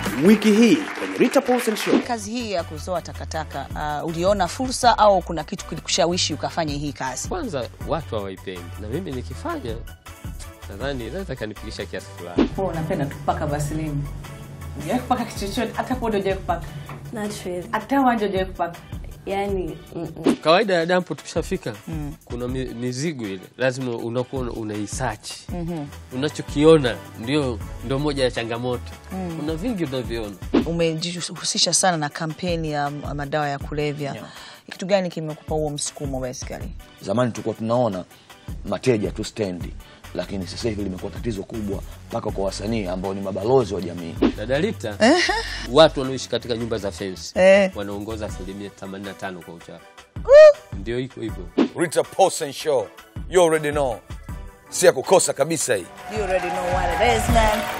Wiki hii kwenye Rita Paulsen Show. Kazi hii ya kuzoa takataka uh, uliona fursa au kuna kitu kilikushawishi ukafanya hii kazi? Kwanza watu hawaipendi, na mimi nikifanya nadhani inaweza kanifikisha kiasi fulani. Wewe unapenda tu kupaka vaseline. Hujawahi kupaka kitu chochote, hata podo hujawahi kupaka, Not really. hata wanja hujawahi kupaka. Yani, mm-mm. Kawaida ya dampo tukishafika, kuna mi- mizigo ile lazima unakuwa una- unaisachi unachokiona ndio, ndio moja ya changamoto. Kuna vingi unavyoona Umejihusisha sana na kampeni ya madawa ya kulevya. Kitu gani kimekupa huo msukumo basically? Zamani tulikuwa tunaona mateja tu stendi, lakini sasa hivi limekuwa tatizo kubwa mpaka kwa wasanii ambao ni mabalozi wa jamii. Dada Rita, watu wanaoishi katika nyumba za fensi Eh. wanaongoza asilimia 85 kwa uchafu. Ndio iko hivyo. Rita Paulsen Show. You already know. Si ya kukosa kabisa hii. You already know what it is, man.